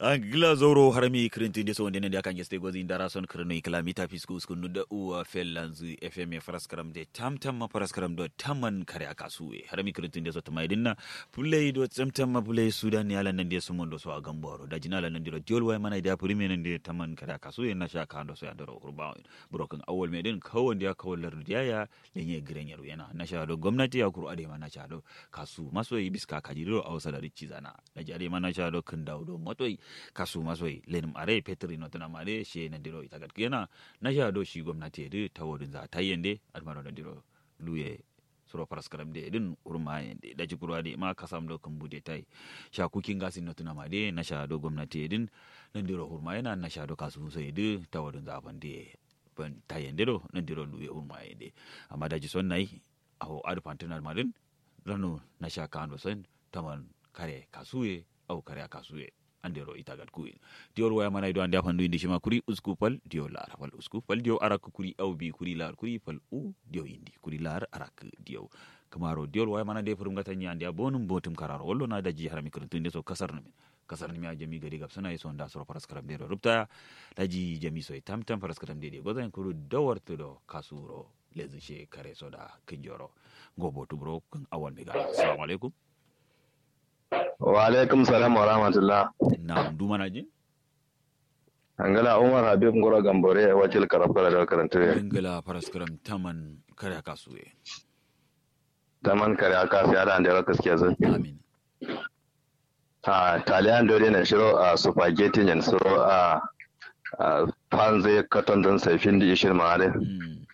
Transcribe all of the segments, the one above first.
angila zoro harami kirintin so ndene dia kange ste gozi ndara son kirno ikla mita fisku skunu da uwa fellanzu fm faraskaram de tam tam ma faraskaram do tamman kare akasuwe harami kirintin so tamai dinna pulle do tam ma pulle sudan ya lan de so mondo so agamboro da jinala nan diro jol way mana da puri menen de tamman kare akasuwe na sha kando so yandoro urba broken awol meden kawon dia kawol lardiya ya lenye girenyaru yana na sha do gwamnati ya kuru ade mana sha do kasu maso yi biska kajiro awsa da rici zana da jare mana sha do kindau do motoi kasu masoi lenim are petri no tana mare she na diro itagat kena na sha do shi gwamnati de tawodin za tayende almaro na diro luye suro paraskaram de din urma yende da jikuru ade ma kasam do kan bude tai sha kukin gasin no tana mare na sha do gwamnati din na diro urma yana na sha do kasu so de tawodin za bande ban tayende do na diro luye urma yende amma da ji son nai aho adu pantanar marin rano na sha kando sen taman kare kasuye au kare kasuye andero itagat kuin diol waya mana ido ande afandu indi shima kuri usku pal dio lar fal usku pal dio arak kuri au bi kuri lar kuri pal u dio indi kuri lar arak dio kamaro diol waya mana de furum gatanya ande bonum botum kararo wollo na daji harami kuruntu inde so kasar namin kasar nimi a jami gari gabsana iso nda soro paras karam de rupta daji jami so tam tam paras karam de de godan kuru dawartu do kasuro lezi she kare soda kinjoro gobo tubro kan awal megala assalamu alaikum wa alaikum salam wa rahmatullah na dumana jin angala umar habib ngoro gambore wakil karafara da karanta ingila paraskaram taman kare kasuwe taman kare aka sai ada da gaskiya zan amin a talian dole na shiro a spaghetti yan so a panze katon don saifin da ishir ma'ale Mm.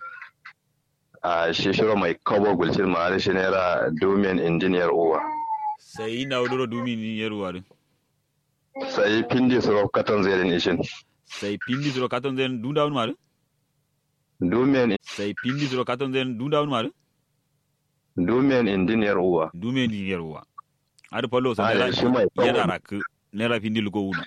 a shi shiro mai kobo gulcin ma'ale shi naira domin injiniyar uwa sai ina wuduro dumi ni yeruwa din sai pindi suro katon zai din ishin sai pindi suro katon zen dunda wani mare domin sai pindi suro katon zen dunda wani mare domin injiniyar uwa dume ni yeruwa adu palo sa Ah, nera shi mai kawo. yera rak nera pindi luko una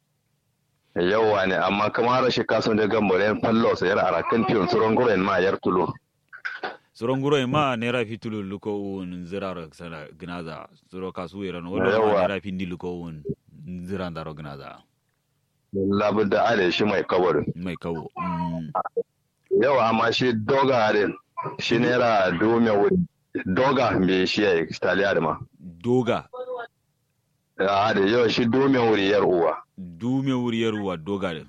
yawa ne amma kamar shi kason da gambore fallo sayar arakan fiyon suron guren ma yar tulo suro nguro e ma nera fitulu luko un ziraro sana gnaza suro kasu yera no wala ma Yawa. nera pindi luko un zirandaro gnaza labu da ale shi mai kabarin mai kawo Mm. yau amma shi doga harin shi naira dume wuri doga me shi ya yi taliya da ma doga a da yau shi dume wuri yar uwa dume wuri yeruwa doga din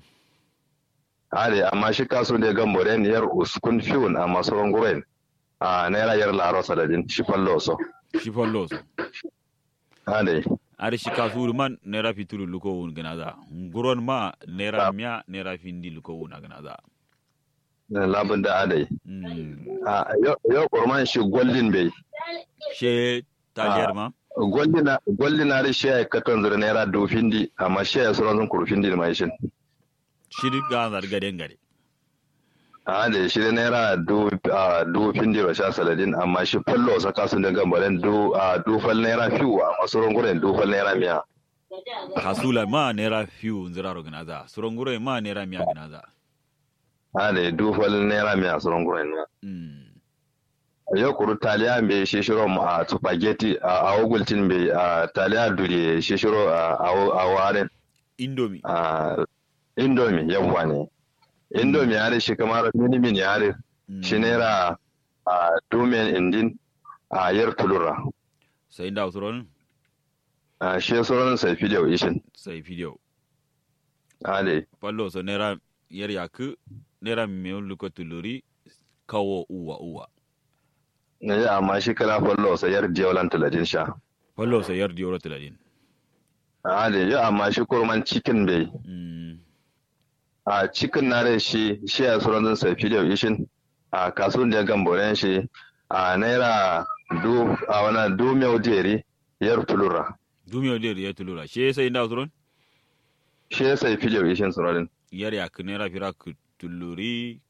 a da amma shi kaso da gan boren yar uskun fiun a masu ranguren a naira yar laro saladin shi fallo so shi fallo so a da ari shi kasuru man nera fitulu luko un gnaza nguron ma nera mia nera findi luko un gnaza labun da a da Mm. a yau- yau kurman shi goldin bai she tajer ma goldina goldina da shi ya yi katon zira naira dofin di amma shi ya suran zun kurfin di da mai shin shiri ganzar gaden gare a da shi da naira du a du findi ba sha saladin amma shi fallo sa kasu da gambaren du a du fal naira fiu a masu runguren du fal naira miya kasula ma nera fiu nziraro gnaza suronguro ma nera mia gnaza a da du fal naira miya su runguren ma mm. yau kuru taliya bai shi shiro mu a spaghetti a awugultin bai a taliya duri shi shiro a a waren indomi a indomi yawwa ne indomi ya da shi kamar minimin ya da Mm. shi naira a dumen indin a yar tulura sai inda usuron a shi sauran sai fidiyau ishin sai video a da pallo so nera yer yak nera meun luko tuluri kawo uwa uwa na yi amma shi kala fallo sa yar diyolan taladin sha pallo so yer dioro tiladin a da yi amma shi kurman cikin bai mm. a cikin na da shi shi a sauran zan sai fidiyau ishin a kasuwan da gamboren shi a naira du a wani du mai deri yar tulura dumi o der yer tulura she sai inda usuron shi ya sai fidiyau ishin sauran yer yak nera firak tuluri